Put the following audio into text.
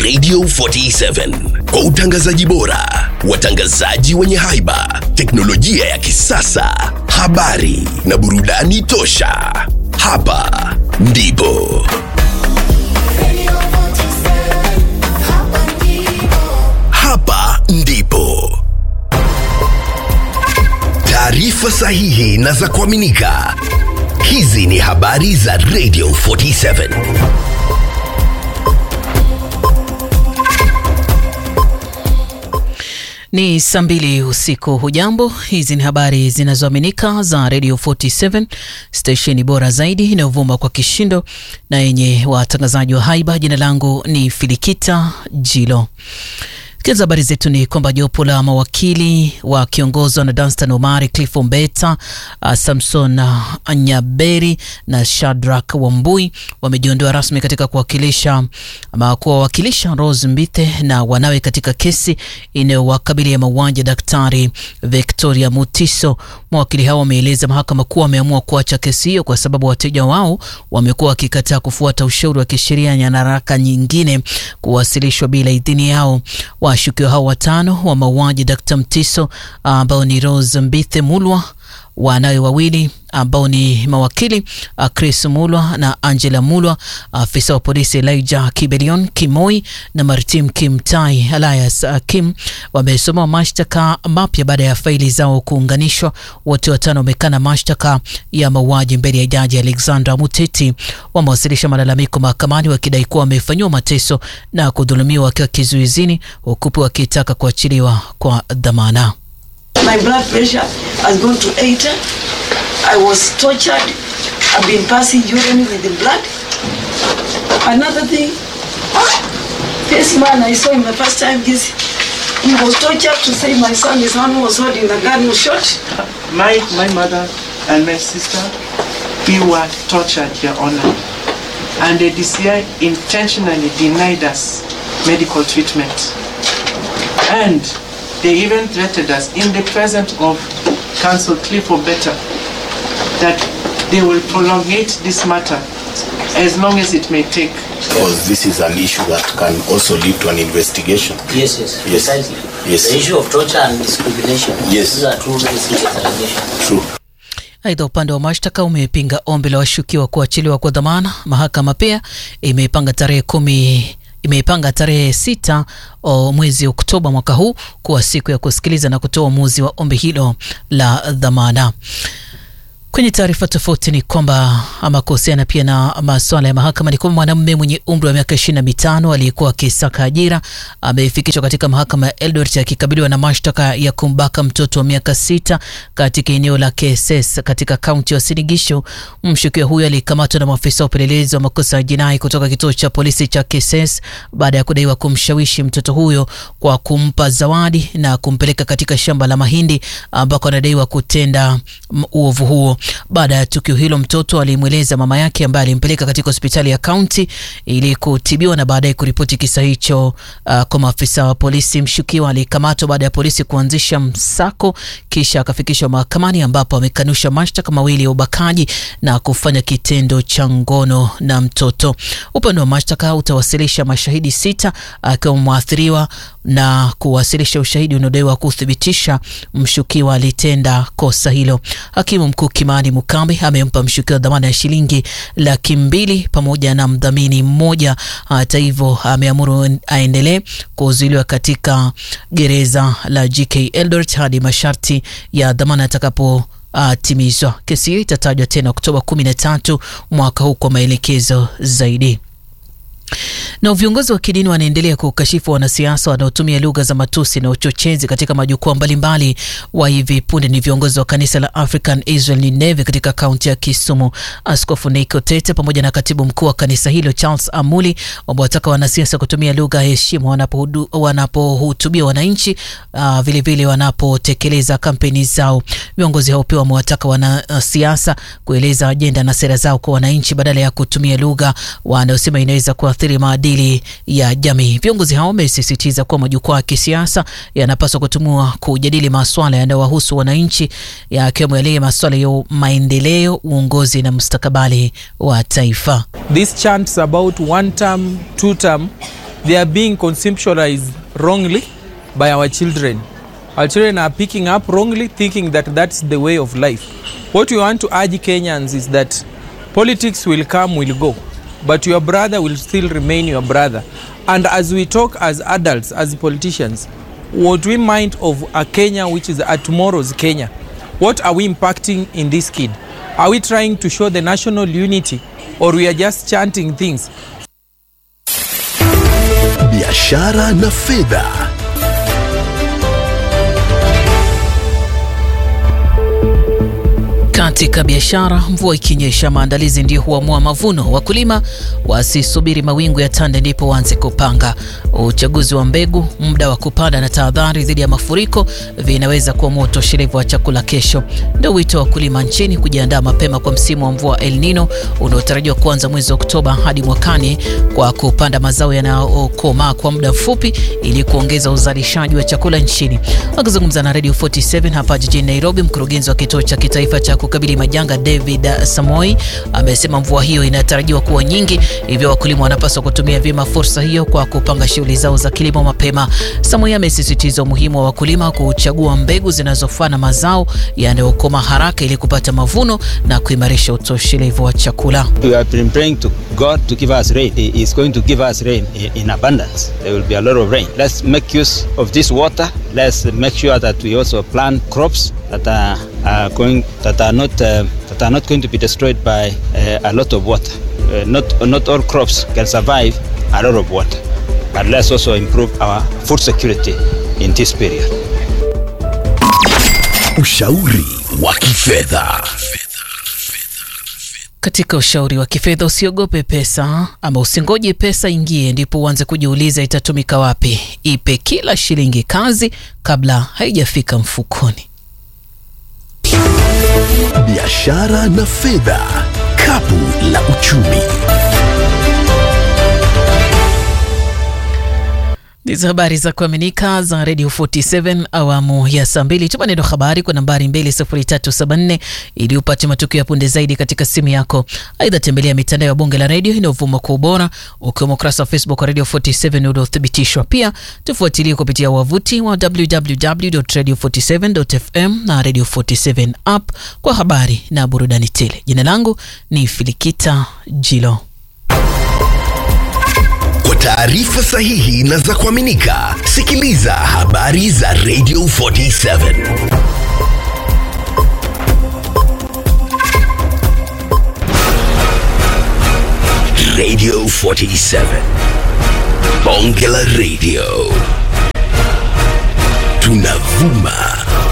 Radio 47 kwa utangazaji bora, watangazaji wenye haiba, teknolojia ya kisasa, habari na burudani tosha. Hapa ndipo hapa ndipo taarifa sahihi na za kuaminika. Hizi ni habari za Radio 47. Ni saa mbili usiku. Hujambo, hizi ni habari zinazoaminika za Radio 47 stesheni bora zaidi inayovuma kwa kishindo na yenye watangazaji wa haiba. Jina langu ni Filikita Jilo. Tukianza habari zetu ni kwamba jopo la mawakili wakiongozwa na Danstan Omari, Cliff Ombeta, uh, Samson uh, Nyaberi na Shadrack Wambui wamejiondoa rasmi katika kuwakilisha ama kuwawakilisha Rose Mbithe na wanawe katika kesi inayowakabili ya mauaji ya Daktari Victoria Mutiso. Mawakili hao wameeleza mahakama kuwa wameamua kuacha kesi hiyo kwa sababu wateja wao wamekuwa wakikataa kufuata ushauri wa kisheria na nyaraka nyingine kuwasilishwa bila idhini yao. Washukiwa hao watano wa mauaji Dr. Mtiso ambao ni Rose Mbithe Mulwa, wanawe wawili ambao ni mawakili Chris Mulwa na Angela Mulwa, afisa wa polisi Elijah Kibelion Kimoi na Martim Kimtai Elias Kim wamesomewa mashtaka mapya baada ya faili zao kuunganishwa. Wote watano wamekana mashtaka ya mauaji mbele ya jaji Alexandra Muteti. Wamewasilisha malalamiko mahakamani wakidai kuwa wamefanyiwa mateso na kudhulumiwa wakiwa kizuizini, huku wakitaka kuachiliwa kwa dhamana. My blood pressure has gone to 80. I was tortured. I've been passing urine with the blood. Another thing, this man I saw him the first time, this, he was tortured to say my son is one who was holding the gun was shot. My, my mother and my sister, we were tortured, Your Honor. And the DCI intentionally denied us medical treatment. And they even threatened us in the presence of Counsel Cliff Obeta that they will prolongate this matter as long as it may take. because this is an issue that can also lead to an investigation. Yes, yes, Yes. precisely. Yes. The issue of torture and discrimination. Yes. These are two very serious allegations. True. Aidha, upande wa mashtaka umepinga ombi la washukiwa kuachiliwa kwa dhamana. Mahakama pia imeipanga tarehe kumi imeipanga tarehe sita o mwezi Oktoba mwaka huu kuwa siku ya kusikiliza na kutoa uamuzi wa ombi hilo la dhamana. Kwenye taarifa tofauti ni kwamba ama kuhusiana pia na masuala ya mahakama ni kwamba mwanamume mwenye umri wa miaka ishirini na mitano aliyekuwa akisaka ajira amefikishwa katika mahakama ya Eldoret akikabiliwa na mashtaka ya kumbaka mtoto wa miaka sita katika eneo la KSS katika kaunti ya Sinigisho. Mshukiwa huyo alikamatwa na maafisa wa upelelezi wa makosa ya jinai kutoka kituo cha polisi cha KSS baada ya kudaiwa kumshawishi mtoto huyo kwa kumpa zawadi na kumpeleka katika shamba la mahindi ambako anadaiwa kutenda m- uovu huo. Baada ya tukio hilo, mtoto alimweleza mama yake ambaye alimpeleka katika hospitali ya kaunti ili kutibiwa na baadaye kuripoti kisa hicho uh, kwa maafisa wa polisi. Mshukiwa alikamatwa baada ya polisi kuanzisha msako, kisha akafikishwa mahakamani ambapo amekanusha mashtaka mawili ya ubakaji na kufanya kitendo cha ngono na mtoto. Upande wa mashtaka utawasilisha mashahidi sita akiwa mwathiriwa na kuwasilisha ushahidi unaodaiwa kuthibitisha mshukiwa alitenda kosa hilo. Hakimu mkuu Kimani Mukambi amempa mshukiwa dhamana ya shilingi laki mbili pamoja na mdhamini mmoja. Hata hivyo, ameamuru aendelee kuzuiliwa katika gereza la JK Eldoret hadi masharti ya dhamana yatakapo uh, timizwa. Kesi hiyo itatajwa tena Oktoba 13 mwaka huu kwa maelekezo zaidi. Na viongozi wa kidini wanaendelea kukashifu wanasiasa wanaotumia lugha za matusi na uchochezi katika majukwaa mbalimbali. Wa hivi punde ni viongozi wa kanisa la African Israel Nineve katika kaunti ya Kisumu. Askofu Nick Otete pamoja na katibu mkuu wa kanisa hilo Charles Amuli wamewataka wanasiasa kutumia lugha ya heshima wanapohudu- wanapohutubia wananchi, uh, vilevile wanapotekeleza kampeni zao. Viongozi hao pia wamewataka wanasiasa kueleza ajenda na sera zao kwa wananchi badala ya kutumia lugha wanayosema inaweza kuathiri maadili ya jamii. Viongozi hao wamesisitiza kuwa majukwaa ya kisiasa yanapaswa kutumiwa kujadili maswala yanayowahusu wananchi, yakiwemo yale maswala ya maendeleo, uongozi na mustakabali wa taifa. These chants about one term, two term they are being conceptualized wrongly by our children. Our children are picking up wrongly, thinking that that's the way of life. What we want to urge Kenyans is that politics will come, will go, but your brother will still remain your brother. And as we talk as adults, as politicians, what we mind of a Kenya which is a tomorrow's Kenya? What are we impacting in this kid? Are we trying to show the national unity or we are just chanting things? biashara na fedha Katika biashara, mvua ikinyesha, maandalizi ndiyo huamua mavuno. Wakulima wasisubiri mawingu ya tande ndipo waanze kupanga. Uchaguzi wa mbegu, muda wa kupanda na tahadhari dhidi ya mafuriko vinaweza kuamua utoshelevu wa chakula kesho. Ndio wito wa wakulima nchini kujiandaa mapema kwa msimu wa mvua El Nino unaotarajiwa kuanza mwezi Oktoba hadi mwakani kwa kupanda mazao yanayokomaa kwa muda mfupi ili kuongeza uzalishaji wa chakula nchini. Akizungumza na Radio 47 hapa jijini Nairobi, mkurugenzi wa kituo cha kitaifa cha kukabili majanga David Samoi amesema mvua hiyo inatarajiwa kuwa nyingi, hivyo wakulima wanapaswa kutumia vyema fursa hiyo kwa kupanga shughuli zao za kilimo mapema. Samoi amesisitiza umuhimu wa wakulima kuchagua mbegu zinazofaa na mazao yanayokoma haraka ili kupata mavuno na kuimarisha utoshelevu wa chakula. We have been praying to God to give us rain. He is going to give us rain i- in abundance. There will be a lot of rain. Let's make use of this water. Let's make sure that we also plant crops that are, are going that are not uh, that are not going to be destroyed by uh, a lot of water. Uh, not not all crops can survive a lot of water. But let's also improve our food security in this period. ushauri wa kifedha Katika ushauri wa kifedha, usiogope pesa ama usingoje pesa ingie ndipo uanze kujiuliza itatumika wapi. Ipe kila shilingi kazi kabla haijafika mfukoni. biashara na fedha kapu la uchumi Ndizo habari za kuaminika za Radio 47 awamu ya saa mbili. Tuma neno habari kwa nambari 20374 ili upate matukio ya punde zaidi katika simu yako. Aidha, tembelea mitandao ya bunge la redio inayovuma kwa ubora, ukiwemo ukurasa wa Facebook wa Radio 47 uliothibitishwa. Pia tufuatilie kupitia wavuti wa www.radio47.fm na Radio 47 app kwa habari na burudani tele. Jina langu ni Filikita Jilo. kwa taarifa sahihi na za kuaminika sikiliza habari za radio 47 radio 47 bonge la radio tunavuma